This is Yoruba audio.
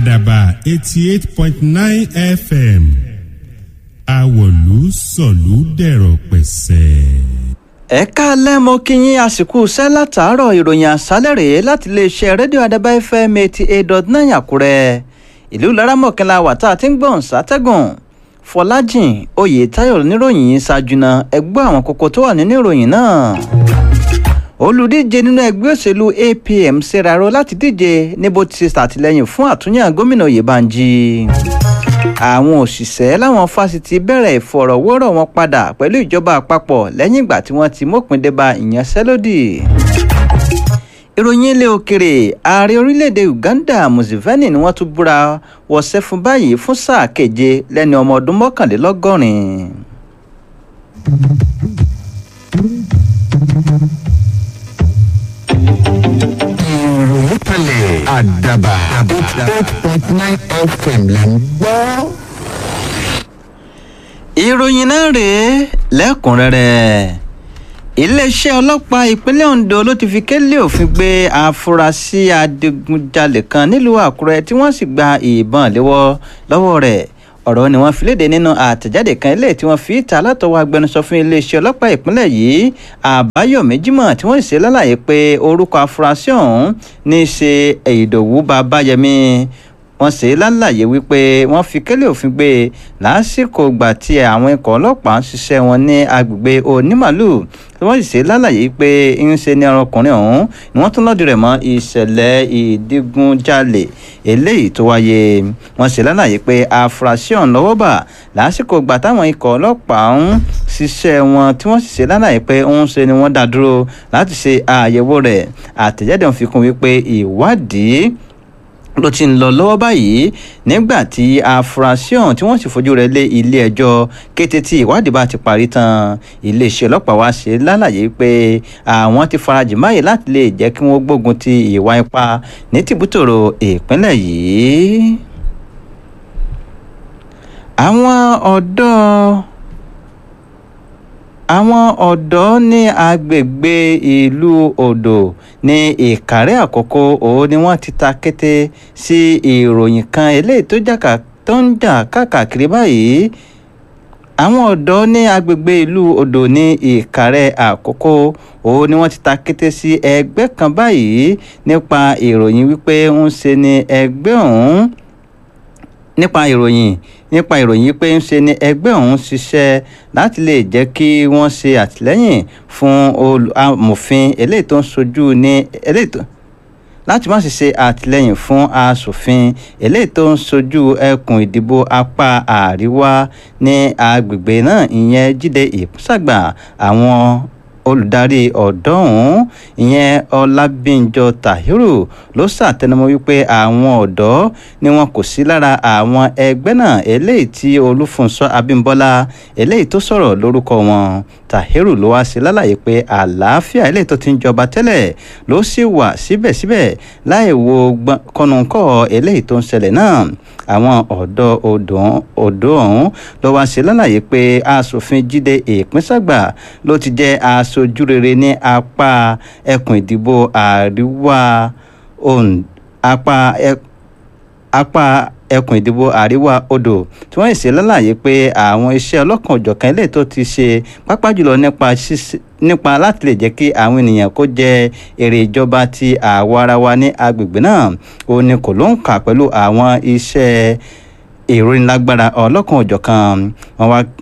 àdàbà eighty eight point nine fm àwọ̀lú sọ̀lú dẹ̀rọ̀ pẹ̀sẹ̀. ẹ káalẹ́ mo kí yín àsìkò iṣẹ́ látàárọ̀ ìròyìn àṣálẹ̀ rèé láti iléeṣẹ́ rédíò àdàbà fm eighty eight dot nine àkúrẹ́ ìlú laramọ̀kànlá wà tá a ti ń gbọ̀n sátẹ́gùn fọlájìn oyètáyọ̀ níròyìn yìí ṣáájú náà ẹ gbọ́ àwọn kókó tó wà nínú ìròyìn náà olùdíje nínú ẹgbẹ́ òṣèlú apm ṣèraró láti díje níbo ti ṣàtìlẹ́yìn fún àtúnyàn gómìnà oyèbánjí àwọn òṣìṣẹ́ láwọn fásitì bẹ̀rẹ̀ ìfọ̀rọ̀wérọ̀ wọn padà pẹ̀lú ìjọba àpapọ̀ lẹ́yìn ìgbà tí wọ́n ti mópin débà ìyanṣẹ́lódì ìròyìn ilé òkèrè ààrẹ orílẹ̀-èdè uganda museveni ni wọ́n tún búra wọṣẹ́ fún báyìí fún sáà keje lẹ́ni ọmọ ọdún mọ́kànlélọ́gọ́rin. ìròyìn kalẹ̀ àdàbà eight point nine fm là ń gbọ́. ìròyìn náà rèé lẹ́kùnrẹ́rẹ́ iléeṣẹ́ ọlọ́pàá ìpínlẹ̀ ondo ló ti fi kélé òfin gbé afurasí adigunjalè kan nílùú àkúrẹ́ tí wọ́n sì gba ìbọn léwọ́ lọ́wọ́ rẹ̀ ọ̀rọ̀ ni wọ́n fi léde nínú àtẹ̀jáde kan ilé tí wọ́n fi ìta látọwọ́ agbẹnusọ fún iléeṣẹ́ ọlọ́pàá ìpínlẹ̀ yìí àbáyọ̀mí jimoh tí wọ́n sì ṣe lálàyé pé orúkọ afurasí ọ̀hún ní í ṣe ìdòwú babayẹmí wọ́n ṣe lálàyé wípé wọ́n fi kélé òfin gbé e lásìkò ìgbà tí àwọn ikọ̀ ọlọ́pàá ń ṣiṣẹ́ wọn ní agbègbè onímàlù tí wọ́n sì ṣe lálàyé pé ń ṣe ní ọkùnrin ọ̀hún ni wọ́n tún lọ́dún rẹ̀ mọ́ ìṣẹ̀lẹ̀ ìdígunjalè eléyìí tó wáyé wọ́n ṣe lálàyé pé afurasí ọ̀hún lọ́wọ́ bà lásìkò ìgbà táwọn ikọ̀ ọlọ́pàá ń ṣiṣẹ́ wọn tí wọ́n sì ṣe lálàyé pé ń ṣe ni wọ́n dá dúró láti ṣe àyẹ̀wò rẹ̀ àtẹ̀jáde wọn fi kún wípé ìwádìí ló ti ń lọ lọ́wọ́ báyìí nígbà tí afurasí ọ̀hún tí wọ́n sì fojú rẹ̀ lé ilé ẹjọ́ kété tí ìwádìí bá ti parí tán iléeṣẹ́ ọlọ́pàá wá ṣe lálàyé pé àwọn ti farajì máyè láti lè jẹ́ kí wọ́n gbógun ti ìwà ipá ní tìbútòrò ìpínlẹ̀ yìí. àwọn ọ̀dọ́ àwọn ọ̀dọ́ ní agbègbè ìlú odò ní ìkàrẹ́ àkọ́kọ́ òun ni wọ́n ti ta kété sí ìròyìn kan eléyìí tó jàkà tó ń jà káàkiri báyìí àwọn ọ̀dọ́ ní agbègbè ìlú odò ní ìkàrẹ́ àkọ́kọ́ òun ni wọ́n ti ta kété sí ẹgbẹ́ kan báyìí nípa ìròyìn wípé ń ṣe ni ẹgbẹ́ ọ̀hún nípa ìròyìn nípa ìròyìn pé ń ṣe ni ẹgbẹ́ ọ̀hún ṣiṣẹ́ láti lè jẹ́ kí wọ́n ṣe àtìlẹ́yìn fún amòfin eléyìí tó ń sojú ní eléyìí tó láti má ṣe ṣe àtìlẹ́yìn fún asòfin eléyìí tó ń sojú ẹkùn ìdìbò apá àríwá ní agbègbè náà ìyẹn jíde ìpúsàgbà àwọn olùdarí ọ̀dọ́ ọ̀hún ìyẹn ọlábíńjọ tahiru ló ṣàtẹnumọ́ wípé àwọn ọ̀dọ́ ni wọn kò sí lára àwọn ẹgbẹ́ náà eléyìí tí olúfúnṣọ́ abímbọ́lá eléyìí tó sọ̀rọ̀ lórúkọ wọn tahiru ló wá sí lálàyé pé àlàáfíà eléyìí tó ti ń jọba tẹ́lẹ̀ ló sì wà síbẹ̀síbẹ̀ láì wo kọ́nùkọ́ eléyìí tó ń ṣẹlẹ̀ náà àwọn ọ̀dọ́ odò ọ̀hún ló wá sí lálàyé pé asòfin jíde ìpínsàgbà ló ti jẹ́ aṣojú rere ní apá ẹkùn ìdìbò àríwá apá apá ẹkùn ìdìbò àríwá odò tí wọ́n ṣe lálàyé pé àwọn iṣẹ́ ọlọ́kan òjọ̀kan ilé tó ti ṣe pápá jùlọ nípa nípa láti lè jẹ́ kí àwọn ènìyàn kó jẹ èrè ìjọba ti àwa ara wa ní agbègbè náà ó ní kò ló ń kà pẹ̀lú àwọn iṣẹ́ ìròyìn lágbára ọlọ́kan òjọ̀kan wọn wá